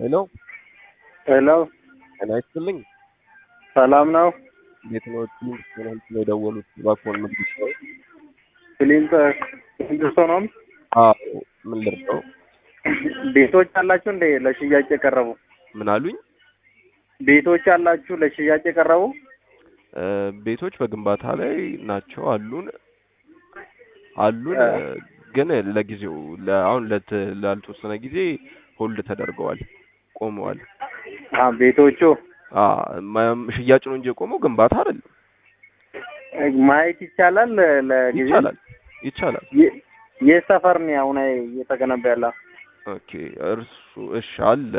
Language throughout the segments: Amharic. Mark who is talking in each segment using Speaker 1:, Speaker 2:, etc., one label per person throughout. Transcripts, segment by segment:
Speaker 1: ሄሎ
Speaker 2: ሄሎ
Speaker 1: ጤና ይስጥልኝ።
Speaker 2: ሰላም ነው?
Speaker 1: እንዴት ነው? ትንሽ ትናንት ነው የደወሉት እባክዎን ምግብ ነው?
Speaker 2: ክሊንት ክሊንቶኖም
Speaker 1: አዎ ምን ልርዳው?
Speaker 2: ቤቶች አላችሁ እንዴ ለሽያጭ የቀረቡ?
Speaker 1: ምን አሉኝ?
Speaker 2: ቤቶች አላችሁ ለሽያጭ የቀረቡ?
Speaker 1: እ ቤቶች በግንባታ ላይ ናቸው አሉን አሉን
Speaker 2: እ
Speaker 1: እ ግን ለጊዜው ለ- አሁን ለት ላልተወሰነ ጊዜ ሆልድ ተደርገዋል፣ ቆመዋል።
Speaker 2: አ ቤቶቹ
Speaker 1: አ ማ- ሽያጭ ነው እንጂ የቆመው ግንባታ አይደለም።
Speaker 2: ማየት ይቻላል ለጊዜ
Speaker 1: ይቻላል ይቻላል።
Speaker 2: የ- የት ሰፈር ነው አሁን እየተገነባ ያለው?
Speaker 1: ኦኬ እርሱ እሺ አለ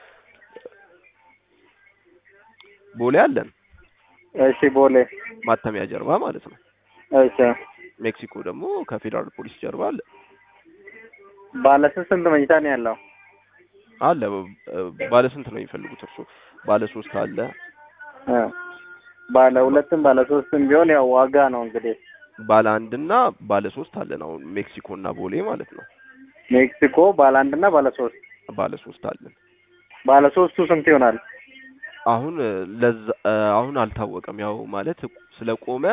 Speaker 1: ቦሌ አለን
Speaker 2: እሺ ቦሌ
Speaker 1: ማተሚያ ጀርባ ማለት ነው።
Speaker 2: እሺ
Speaker 1: ሜክሲኮ ደግሞ ከፌዴራል ፖሊስ ጀርባ አለ
Speaker 2: ባለ ስንት ስንት መኝታ ነው ያለው?
Speaker 1: አለ እ ባለ ስንት ነው የሚፈልጉት እርሱ? ባለ ሶስት አለ
Speaker 2: እ ባለ ሁለትም ባለ ሶስትም ቢሆን ያው ዋጋ ነው እንግዲህ
Speaker 1: ባለ አንድና ባለ ሶስት አለን አሁን ሜክሲኮ እና ቦሌ ማለት ነው።
Speaker 2: ሜክሲኮ ባለ አንድ እና ባለ ሶስት
Speaker 1: ባለ ሶስት አለን
Speaker 2: ባለ ሶስቱ ስንት ይሆናል?
Speaker 1: አሁን እ ለዛ እ አሁን አልታወቀም። ያው ማለት ስለቆመ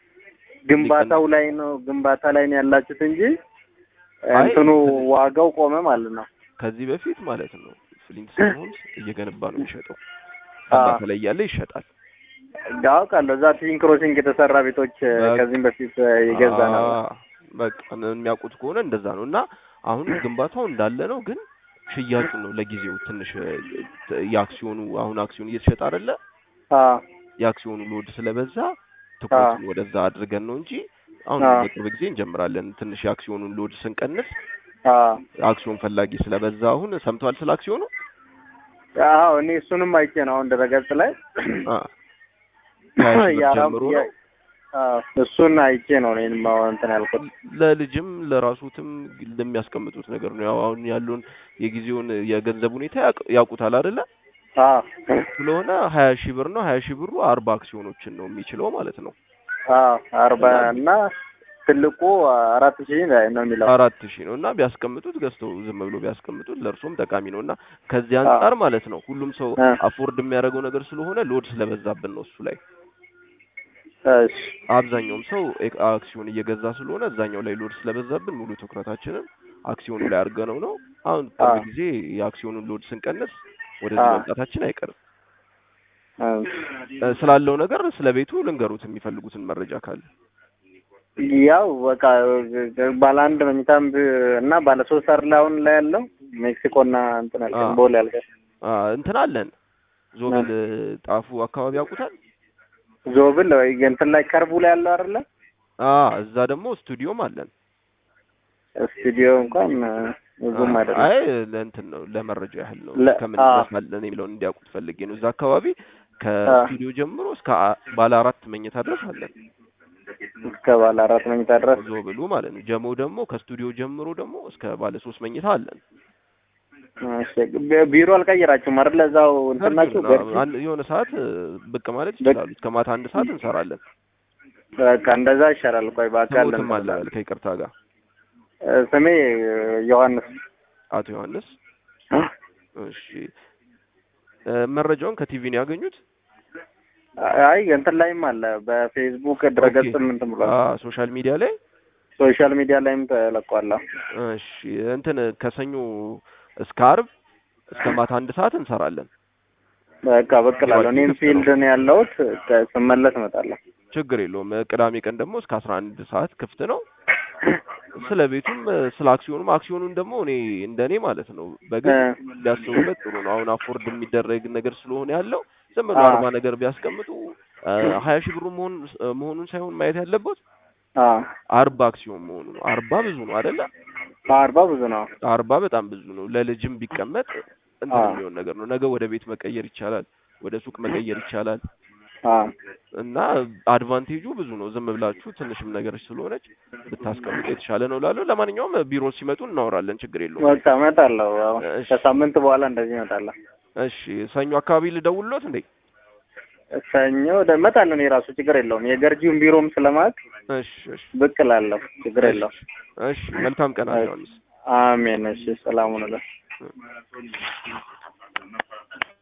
Speaker 2: ግንባታው ላይ ነው ግንባታ ላይ ነው ያላችሁት እንጂ
Speaker 1: አይ
Speaker 2: እንትኑ ዋጋው ቆመ ማለት ነው።
Speaker 1: ከዚህ በፊት ማለት ነው ፍሊንትስቶን ሆምስ እየገነባ ነው የሚሸጠው።
Speaker 2: አ
Speaker 1: ግንባታ ላይ እያለ ይሸጣል።
Speaker 2: አውቃለሁ እዛ ትዊን ክሮሲንግ የተሰራ ቤቶች እ
Speaker 1: በቃ
Speaker 2: ከዚህም በፊት እ የገዛ ነው።
Speaker 1: አ በቃ የሚያውቁት ከሆነ እንደዛ ነው እና አሁን ግንባታው እንዳለ ነው ግን ሽያጩ ነው ለጊዜው ትንሽ እ የአክሲዮኑ አሁን አክሲዮን እየተሸጠ አይደለ?
Speaker 2: አ
Speaker 1: የአክሲዮኑ ሎድ ስለበዛ
Speaker 2: አ
Speaker 1: ትኩረቱን ወደዛ አድርገን ነው እንጂ አሁን
Speaker 2: አ
Speaker 1: በቅርብ ጊዜ እንጀምራለን። ትንሽ የአክሲዮኑን ሎድ ስንቀንስ
Speaker 2: አ
Speaker 1: አክሲዮን ፈላጊ ስለበዛ አሁን ሰምተዋል ስለ አክሲዮኑ?
Speaker 2: አዎ እኔ እሱንም አይቼ ነው አሁን ድረገጽ ላይ
Speaker 1: አ ከሀያ ሺህ ብር
Speaker 2: የአረብ
Speaker 1: ጀምሮ
Speaker 2: የ
Speaker 1: ነው
Speaker 2: አ እሱን አይቼ ነው እኔም አሁን እንትን ያልኩት።
Speaker 1: ለልጅም ለራሱትም ለሚያስቀምጡት ነገር ነው። ያው አሁን ያለውን የጊዜውን የገንዘብ ሁኔታ ያውቅ- ያውቁታል አይደለ?
Speaker 2: አ
Speaker 1: ስለሆነ ሀያ ሺህ ብር ነው። ሀያ ሺህ ብሩ አርባ አክሲዮኖችን ነው የሚችለው ማለት ነው።
Speaker 2: አ አርባ
Speaker 1: እና
Speaker 2: እና ትልቁ አራት ሺህ ነው የሚለው።
Speaker 1: አራት ሺህ ነው እና ቢያስቀምጡት ገዝተው ዝም ብሎ ቢያስቀምጡት ለእርሶም ጠቃሚ ነው እና ከዚህ
Speaker 2: አ
Speaker 1: አንጻር ማለት ነው ሁሉም ሰው
Speaker 2: አ
Speaker 1: አፎርድ የሚያደርገው ነገር ስለሆነ ሎድ ስለበዛብን ነው እሱ ላይ
Speaker 2: እሺ
Speaker 1: አብዛኛውም ሰው ኤክ- አክሲዮን እየገዛ ስለሆነ እዛኛው ላይ ሎድ ስለበዛብን ሙሉ ትኩረታችንን አክሲዮኑ ላይ አድርገነው ነው። አሁን
Speaker 2: አ
Speaker 1: ቅርብ ጊዜ የአክሲዮኑን ሎድ ስንቀንስ ወደዚህ
Speaker 2: አ
Speaker 1: መምጣታችን አይቀርም።
Speaker 2: አ
Speaker 1: እ ስላለው ነገር ስለ ቤቱ ልንገሩት የሚፈልጉትን መረጃ ካለ
Speaker 2: ያው በቃ ባለ አንድ መኝታም ብ- እና ባለ ሶስት አይደል አሁን ላይ ያለው ሜክሲኮ እና እንትን
Speaker 1: አ
Speaker 2: ያልከኝ ቦሌ ያልከኝ
Speaker 1: አ እንትን አለን
Speaker 2: እ
Speaker 1: ዞብል ጣፉ አካባቢ ያውቁታል?
Speaker 2: ዞብል ወይ እንትን ላይ ከርቡ ላይ ያለው አይደለ?
Speaker 1: አ እዛ ደግሞ ስቱዲዮም አለን።
Speaker 2: ስቱዲዮ እንኳን እ
Speaker 1: አ
Speaker 2: ብዙም አይደለም።
Speaker 1: አይ ለእንትን ነው ለመረጃ ያህል ነው
Speaker 2: ለ
Speaker 1: ከምን
Speaker 2: አ
Speaker 1: ድረስ አለን የሚለውን እንዲያውቁት ፈልጌ ነው። እዛ አካባቢ
Speaker 2: አ
Speaker 1: ከስቱዲዮ ጀምሮ እስከ አ ባለ አራት መኝታ ድረስ አለን።
Speaker 2: እስከ ባለ አራት መኝታ ድረስ
Speaker 1: ዞብሉ ማለት ነው። ጀሞ ደግሞ ከስቱዲዮ ጀምሮ ደግሞ እስከ ባለ ሶስት መኝታ አለን።
Speaker 2: እሺ ቢ- ቢሮ አልቀየራችሁም አይደል? እዛው እንትን
Speaker 1: ገርጂ
Speaker 2: ናችሁ
Speaker 1: ነው።
Speaker 2: ገርጂ?
Speaker 1: አንድ የሆነ ሰዓት እ ብቅ ማለት
Speaker 2: በ-
Speaker 1: ይችላሉ። እስከ ማታ አንድ ሰዓት እንሰራለን።
Speaker 2: በቃ እንደዛ ይሻላል። ቆይ በአካል
Speaker 1: ስሞትም
Speaker 2: እንትን
Speaker 1: አለ በል
Speaker 2: እላለሁ።
Speaker 1: ከይቅርታ ጋር
Speaker 2: እ ስሜ ዮሐንስ
Speaker 1: አቶ ዮሐንስ። እሺ እ መረጃውን ከቲቪ ነው ያገኙት?
Speaker 2: አይ እንትን ላይም አለ በፌስቡክ
Speaker 1: ኦኬ
Speaker 2: ድረገጽም እንትን ብሏል።
Speaker 1: አ ሶሻል ሚዲያ ላይ
Speaker 2: ሶሻል ሚዲያ ላይም ተለቋል።
Speaker 1: እሺ እንትን ከሰኞ እስከ አርብ እስከ ማታ አንድ ሰዓት እንሰራለን።
Speaker 2: በቃ ብቅ እላለሁ።
Speaker 1: ቢሮአችን
Speaker 2: እኔም
Speaker 1: ክፍት ነው።
Speaker 2: ፊልድ ነው ያለሁት። ከ- ስመለስ እመጣለሁ።
Speaker 1: ችግር የለውም። እ ቅዳሜ ቀን ደግሞ እስከ አስራ አንድ ሰዓት ክፍት ነው። ስለ ቤቱም እ ስለ አክሲዮኑም አክሲዮኑን ደግሞ እኔ እንደኔ ማለት ነው
Speaker 2: እ
Speaker 1: በግል ቢያስቡበት ጥሩ ነው። አሁን አፎርድ የሚደረግ ነገር ስለሆነ ያለው ዝም ብሎ
Speaker 2: አ
Speaker 1: አርባ ነገር ቢያስቀምጡ እ ሀያ ሺህ ብሩ መሆን እ መሆኑን ሳይሆን ማየት ያለበት
Speaker 2: አ
Speaker 1: አርባ አክሲዮን መሆኑ ነው። አርባ ብዙ ነው አይደለ?
Speaker 2: አርባ ብዙ ነው።
Speaker 1: አርባ በጣም ብዙ ነው። ለልጅም ቢቀመጥ
Speaker 2: አ
Speaker 1: እንትን የሚሆን ነገር ነው። ነገ ወደ ቤት መቀየር ይቻላል፣ ወደ ሱቅ መቀየር ይቻላል
Speaker 2: አ
Speaker 1: እና አድቫንቴጁ ብዙ ነው። ዝም ብላችሁ ትንሽም ነገር ስለሆነች ብታስቀምጡ የተሻለ ነው እላለሁ። ለማንኛውም ቢሮ ሲመጡ እናወራለን፣ ችግር የለውም።
Speaker 2: በቃ እመጣለሁ። ያው
Speaker 1: እሺ
Speaker 2: ከሳምንት በኋላ እንደዚህ እመጣለሁ።
Speaker 1: እሺ። ሰኞ አካባቢ ልደውልሎት እንዴ?
Speaker 2: ሰኞ ወደ እመጣለሁ። እኔ ራሱ ችግር የለውም። የገርጂውን ቢሮም ስለማውቅ
Speaker 1: እሺ እሺ
Speaker 2: ብቅ እላለሁ። ችግር
Speaker 1: እሺ
Speaker 2: የለውም።
Speaker 1: እሺ። መልካም ቀን አቶ ዮሐንስ።
Speaker 2: አሜን። እሺ ሰላም ሁኑልኝ።